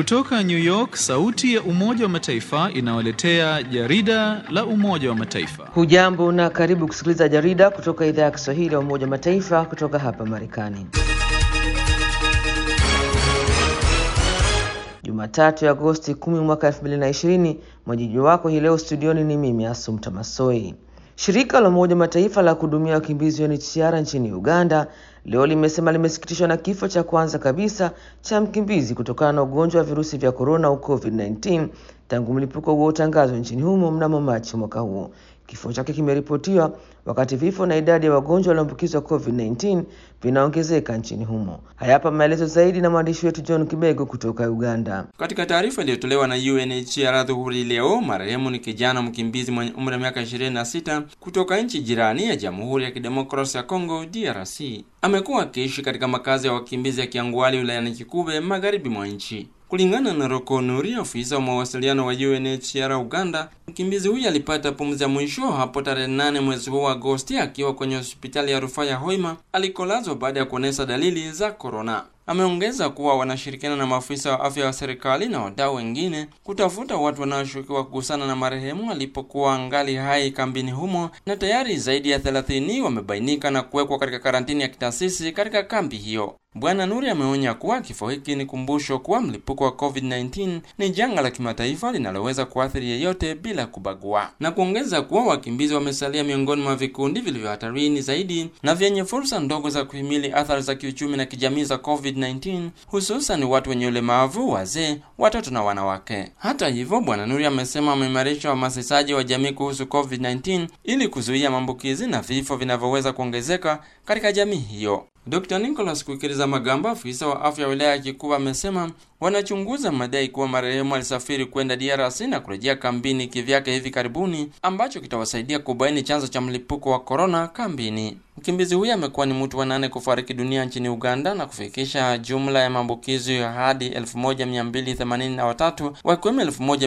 Kutoka New York, sauti ya Umoja wa Mataifa inawaletea jarida la Umoja wa Mataifa. Hujambo na karibu kusikiliza jarida kutoka idhaa ya Kiswahili ya Umoja wa Mataifa kutoka hapa Marekani. Jumatatu ya Agosti 10 mwaka 2020, mwajiji wako hii leo studioni ni mimi Asumta Masoi. Shirika la Umoja Mataifa la kuhudumia wakimbizi UNHCR nchini Uganda leo limesema limesikitishwa na kifo cha kwanza kabisa cha mkimbizi kutokana na ugonjwa wa virusi vya korona au COVID-19 tangu mlipuko huo utangazwa nchini humo mnamo Machi mwaka huo. Kifo chake kimeripotiwa wakati vifo na idadi ya wagonjwa walioambukizwa COVID-19 vinaongezeka nchini humo. Hayapa maelezo zaidi na mwandishi wetu John Kibego kutoka Uganda. Katika taarifa iliyotolewa na UNHCR dhuhuri leo, marehemu ni kijana mkimbizi mwenye umri wa miaka 26 kutoka nchi jirani ya Jamhuri ya Kidemokrasia ya Kongo DRC. Amekuwa akiishi katika makazi ya wakimbizi ya Kiangwali wilayani Kikube magharibi mwa nchi. Kulingana na Roko Nuri, ofisa wa mawasiliano wa UNHCR Uganda, mkimbizi huyu alipata pumzi ya mwisho hapo tarehe nane mwezi huu wa Agosti akiwa kwenye hospitali ya rufaa ya Hoima alikolazwa baada ya kuonyesha dalili za korona. Ameongeza kuwa wanashirikiana na maafisa wa afya wa serikali na wadau wengine kutafuta watu wanaoshukiwa kugusana na marehemu alipokuwa angali hai kambini humo, na tayari zaidi ya 30 wamebainika na kuwekwa katika karantini ya kitaasisi katika kambi hiyo. Bwana Nuri ameonya kuwa kifo hiki ni kumbusho kuwa mlipuko wa COVID-19 ni janga la kimataifa linaloweza kuathiri yeyote bila kubagua, na kuongeza kuwa wakimbizi wamesalia miongoni mwa vikundi vilivyo hatarini zaidi na vyenye fursa ndogo za kuhimili athari za kiuchumi na kijamii za COVID-19, hususan watu wenye ulemavu, wazee, watoto na wanawake. Hata hivyo, Bwana Nuri amesema wameimarisha uhamasishaji wa jamii kuhusu COVID-19 ili kuzuia maambukizi na vifo vinavyoweza kuongezeka katika jamii hiyo. Dr. Nicholas Kwikiriza Magamba, afisa wa afya ya wilaya ya Kikuba, amesema wanachunguza madai kuwa marehemu alisafiri kwenda DRC na kurejea kambini kivyake hivi karibuni, ambacho kitawasaidia kubaini chanzo cha mlipuko wa korona kambini. Mkimbizi huyo amekuwa ni mtu wa nane kufariki dunia nchini Uganda na kufikisha jumla ya maambukizi hadi 1283 wakiwemo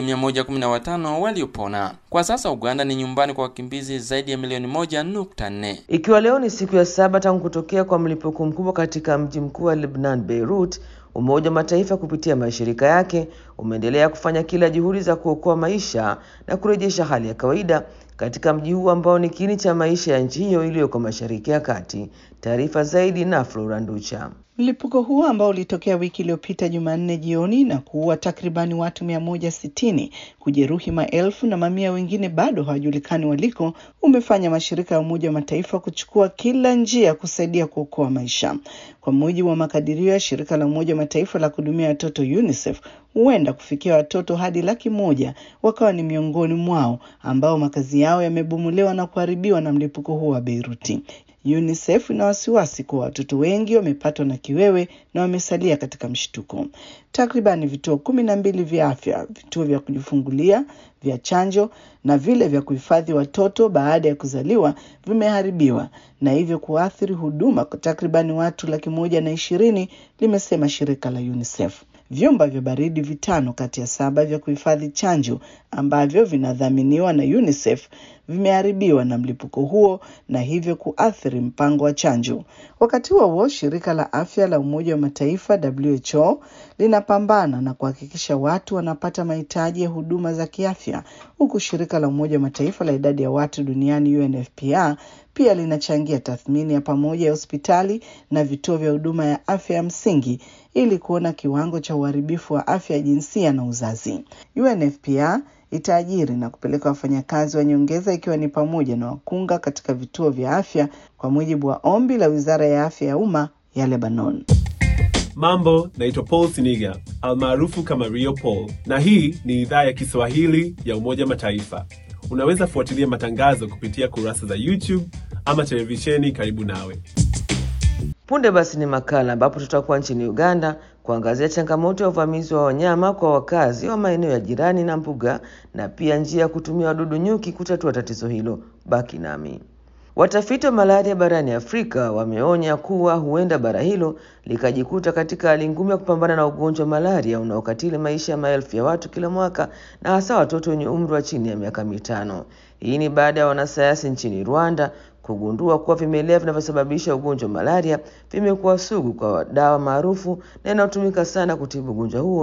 1115 waliopona. Kwa sasa Uganda ni nyumbani kwa wakimbizi zaidi ya milioni moja nukta nne. Ikiwa leo ni siku ya saba tangu kutokea kwa mlipuko mkubwa katika mji mkuu wa Lebanon, Beirut, Umoja wa Mataifa kupitia mashirika yake umeendelea kufanya kila juhudi za kuokoa maisha na kurejesha hali ya kawaida katika mji huu ambao ni kiini cha maisha ya nchi hiyo iliyoko Mashariki ya Kati. Taarifa zaidi na Flora Nducha. Mlipuko huo ambao ulitokea wiki iliyopita Jumanne jioni na kuua takribani watu mia moja sitini, kujeruhi maelfu na mamia wengine bado hawajulikani waliko, umefanya mashirika ya Umoja wa Mataifa kuchukua kila njia kusaidia kuokoa maisha. Kwa mujibu wa makadirio ya shirika la Umoja wa Mataifa la kuhudumia watoto UNICEF, huenda kufikia watoto hadi laki moja wakawa ni miongoni mwao ambao makazi yao yamebomolewa na kuharibiwa na mlipuko huo wa Beiruti. UNICEF ina wasiwasi kuwa watoto wengi wamepatwa na kiwewe na wamesalia katika mshtuko. Takriban vituo kumi na mbili vya afya, vituo vya kujifungulia, vya chanjo na vile vya kuhifadhi watoto baada ya kuzaliwa vimeharibiwa na hivyo kuathiri huduma kwa takribani watu laki moja na ishirini, limesema shirika la UNICEF. Vyumba vya baridi vitano kati ya saba vya kuhifadhi chanjo ambavyo vinadhaminiwa na UNICEF vimeharibiwa na mlipuko huo na hivyo kuathiri mpango wa chanjo. Wakati huo huo, shirika la afya la Umoja wa Mataifa WHO linapambana na kuhakikisha watu wanapata mahitaji ya huduma za kiafya, huku shirika la Umoja wa Mataifa la idadi ya watu duniani UNFPA pia linachangia tathmini ya pamoja ya hospitali na vituo vya huduma ya afya ya msingi ili kuona kiwango cha uharibifu wa afya ya jinsia na uzazi. UNFPA itaajiri na kupeleka wafanyakazi wa nyongeza ikiwa ni pamoja na wakunga katika vituo vya afya kwa mujibu wa ombi la Wizara ya Afya ya Umma ya Lebanon. Mambo, naitwa Paul Siniga almaarufu kama Rio Paul, na hii ni idhaa ya Kiswahili ya Umoja Mataifa. Unaweza fuatilia matangazo kupitia kurasa za YouTube ama televisheni karibu nawe. Punde basi ni makala ambapo tutakuwa nchini Uganda kuangazia changamoto ya uvamizi wa wanyama kwa wakazi wa maeneo ya jirani na mbuga na pia njia ya kutumia wadudu nyuki kutatua tatizo hilo. Baki nami. Watafiti wa malaria barani Afrika wameonya kuwa huenda bara hilo likajikuta katika hali ngumu ya kupambana na ugonjwa wa malaria unaokatili maisha ya maelfu ya watu kila mwaka na hasa watoto wenye umri wa chini ya miaka mitano. Hii ni baada ya wanasayansi nchini Rwanda kugundua kuwa vimelea vinavyosababisha ugonjwa wa malaria vimekuwa sugu kwa dawa maarufu na inayotumika sana kutibu ugonjwa huo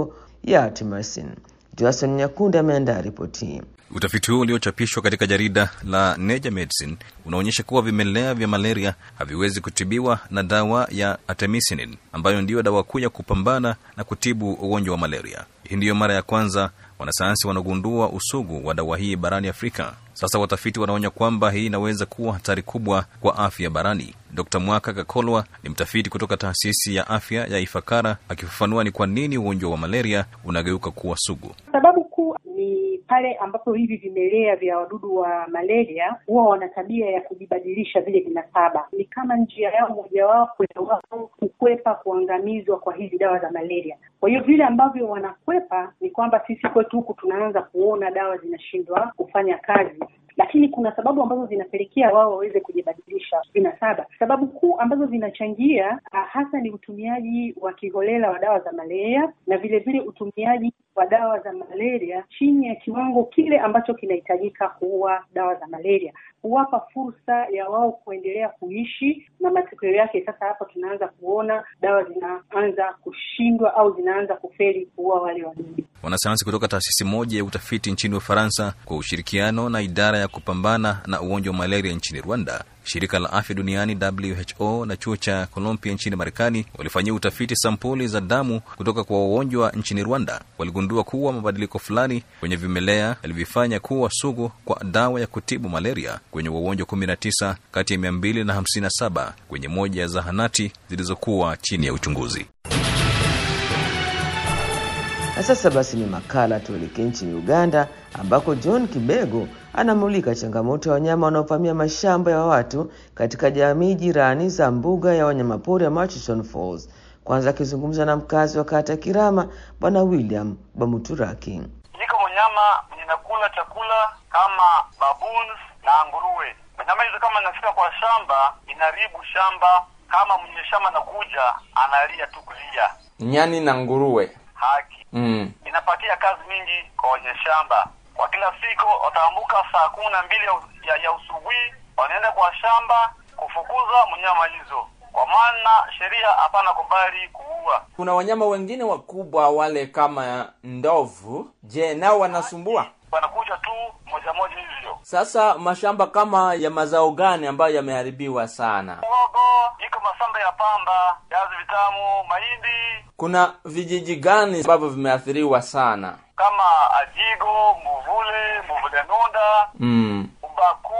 ya Artemisinin. Joason Nyakundi ameandaa ripoti hii. Utafiti huu uliochapishwa katika jarida la Nature Medicine unaonyesha kuwa vimelea vya malaria haviwezi kutibiwa na dawa ya artemisinin ambayo ndiyo dawa kuu ya kupambana na kutibu ugonjwa wa malaria. Hii ndiyo mara ya kwanza wanasayansi wanagundua usugu wa dawa hii barani Afrika. Sasa watafiti wanaonya kwamba hii inaweza kuwa hatari kubwa kwa afya barani. Dr Mwaka Kakolwa ni mtafiti kutoka taasisi ya afya ya Ifakara, akifafanua ni kwa nini ugonjwa wa malaria unageuka kuwa sugu. Sababu kuu ni pale ambapo hivi vimelea vya wadudu wa malaria huwa wana tabia ya kujibadilisha vile vinasaba. Ni kama njia yao mojawapo ya wao kukwepa kuangamizwa kwa hizi dawa za malaria. Kwa hiyo vile ambavyo wanakwepa ni kwamba sisi kwetu huku tunaanza kuona dawa zinashindwa kufanya kazi lakini kuna sababu ambazo zinapelekea wao waweze kujibadilisha vinasaba. Sababu kuu ambazo zinachangia hasa ni utumiaji wa kiholela wa dawa za malaria na vile vile utumiaji wa dawa za malaria chini ya kiwango kile ambacho kinahitajika kuua dawa za malaria, huwapa fursa ya wao kuendelea kuishi, na matokeo yake sasa hapa tunaanza kuona dawa zinaanza kushindwa au zinaanza kufeli kuua wale wadudu. Wanasayansi kutoka taasisi moja ya utafiti nchini Ufaransa kwa ushirikiano na idara ya kupambana na ugonjwa wa malaria nchini Rwanda, shirika la afya duniani WHO na chuo cha Columbia nchini Marekani walifanyia utafiti sampuli za damu kutoka kwa wagonjwa nchini Rwanda. Waligundua kuwa mabadiliko fulani kwenye vimelea yalivyofanya kuwa sugu kwa dawa ya kutibu malaria kwenye wagonjwa 19 kati ya 257 kwenye moja ya zahanati zilizokuwa chini ya uchunguzi. Na sasa basi ni makala tuelekee nchini Uganda ambako John Kibego anamulika changamoto ya wanyama wanaovamia mashamba ya watu katika jamii jirani za mbuga ya wanyamapori ya Murchison Falls. Kwanza akizungumza na mkazi wa kata Kirama, Bwana William Bamuturaki. Niko mnyama ninakula chakula kama baboons na nguruwe. Mnyama hizo kama inafika kwa shamba inaribu shamba, kama mwenye shamba nakuja analia tu kulia. Nyani na nguruwe Haki mm. inapatia kazi mingi kwa wenye shamba. Kwa kila siku wataambuka saa kumi na mbili ya, ya, ya usubuhi, wanaenda kwa shamba kufukuza mnyama hizo, kwa maana sheria hapana kubali kuua. Kuna wanyama wengine wakubwa wale kama ndovu. Je, nao wanasumbua? Wanakuja tu moja moja hivyo. Sasa mashamba kama ya mazao gani ambayo yameharibiwa sana? Uogo iko masamba ya pamba, viazi vitamu, mahindi Kuna vijiji gani ambavyo vimeathiriwa sana? kama Ajigo, Muvule, Muvule Nunda, mm. Ubaku,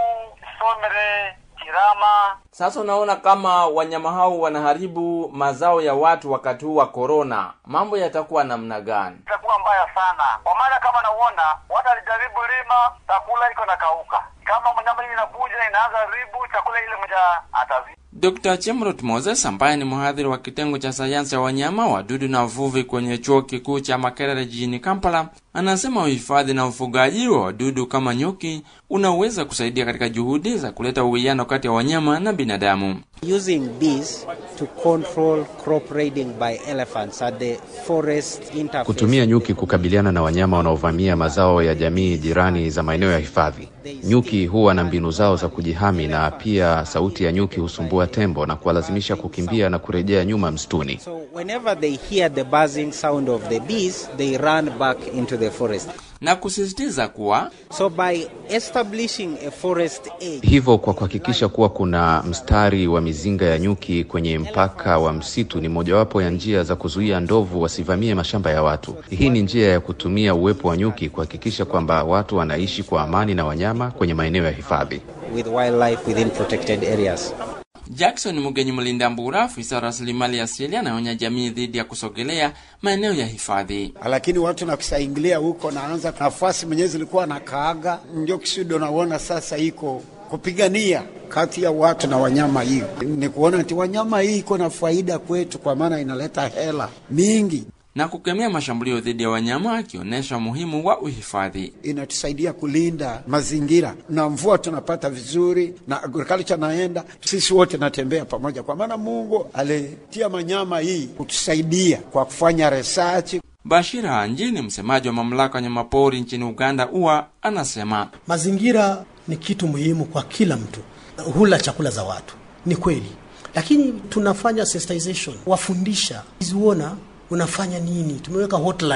Somere, Kirama. Sasa unaona kama wanyama hao wanaharibu mazao ya watu wakati huu wa korona, mambo yatakuwa namna gani? itakuwa mbaya sana, kwa maana kama nauona watu alijaribu lima, chakula iko na kauka. Kama mnyama hii inakuja inaanza ribu chakula ile moja atazi Dr. Chemrut Moses ambaye ni mhadhiri wa kitengo cha sayansi ya wanyama, wadudu na uvuvi kwenye chuo kikuu cha Makerere jijini Kampala, anasema uhifadhi na ufugaji wa wadudu kama nyuki unaweza kusaidia katika juhudi za kuleta uwiano kati ya wanyama na binadamu. Using bees to control crop raiding by elephants at the forest interface. Kutumia nyuki kukabiliana na wanyama wanaovamia mazao ya jamii jirani za maeneo ya hifadhi. Nyuki huwa na mbinu zao za kujihami, na pia sauti ya nyuki husumbua tembo na kuwalazimisha kukimbia na kurejea nyuma msituni. So whenever they hear the buzzing sound of the bees, they run back into the forest. na kusisitiza kuwa So by establishing a forest edge, Hivyo, kwa kuhakikisha kuwa kuna mstari wa mizinga ya nyuki kwenye mpaka wa msitu ni mojawapo ya njia za kuzuia ndovu wasivamie mashamba ya watu. Hii ni njia ya kutumia uwepo wa nyuki kuhakikisha kwamba watu wanaishi kwa amani na wanyama kwenye maeneo ya hifadhi. with wildlife within protected areas. Jackson Mugenyi Mlinda Mbura, afisa wa rasilimali asili, anaonya jamii dhidi ya kusogelea maeneo ya hifadhi. lakini watu nakusaingilia huko naanza nafasi mwenyewe zilikuwa na kaaga ndio kisudo naona sasa iko kupigania kati ya watu na wanyama. Hiyo ni kuona ati wanyama hii iko na faida kwetu, kwa maana inaleta hela mingi, na kukemea mashambulio dhidi ya wanyama, akionyesha umuhimu wa uhifadhi. inatusaidia kulinda mazingira na mvua tunapata vizuri, na agriculture naenda, sisi wote natembea pamoja, kwa maana Mungu alitia manyama hii kutusaidia kwa kufanya research Bashir Hanji ni msemaji wa mamlaka ya wanyamapori nchini Uganda UWA, anasema Mazingira ni kitu muhimu kwa kila mtu. Hula chakula za watu, ni kweli, lakini tunafanya sensitization, wafundisha, uona unafanya nini. Tumeweka hotline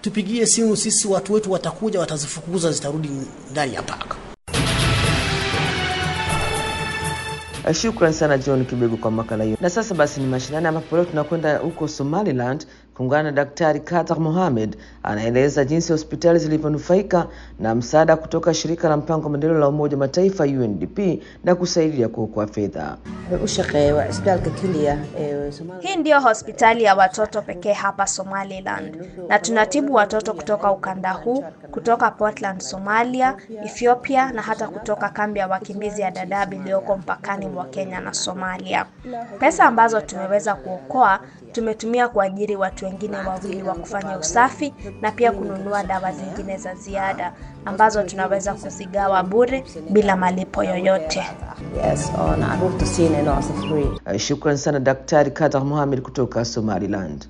tupigie simu sisi, watu wetu watakuja, watazifukuza, zitarudi ndani ya paka. Shukran sana John Kibego kwa makala hiyo. Na sasa basi ni mashinani, ambapo leo tunakwenda huko Somaliland kuungana na Daktari Katar Mohamed anaeleza jinsi hospitali zilivyonufaika na msaada kutoka shirika la mpango wa maendeleo la Umoja wa Mataifa UNDP na kusaidia kuokoa fedha. Hii ndiyo hospitali ya watoto pekee hapa Somaliland, na tunatibu watoto kutoka ukanda huu, kutoka Portland, Somalia, Ethiopia na hata kutoka kambi ya wakimbizi ya Dadaab iliyoko mpakani mwa Kenya na Somalia. Pesa ambazo tumeweza kuokoa tumetumia kuajiri watu wengine wawili wa kufanya usafi na pia kununua dawa zingine za ziada ambazo tunaweza kuzigawa bure bila malipo yoyote. Shukran sana Daktari Katar Mohamed kutoka Somaliland.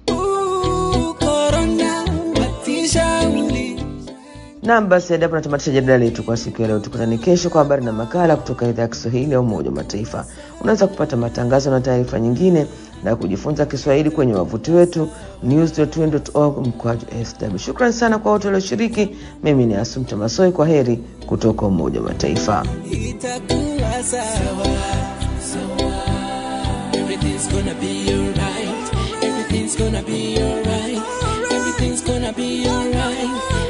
Naam, basi hadi hapo natamatisha jadala letu kwa siku ya leo. Tukutane kesho kwa habari na makala kutoka idhaa ya Kiswahili ya Umoja wa Mataifa. Unaweza kupata matangazo na taarifa nyingine na kujifunza Kiswahili kwenye wavuti wetu news.un.org mkwaju sw. Shukran sana kwa wote walioshiriki. Mimi ni Asumta Masoi, kwa heri kutoka Umoja wa Mataifa. Itakuwa sawa sawa, everything's gonna be alright, everything's gonna be alright, everything's gonna be alright.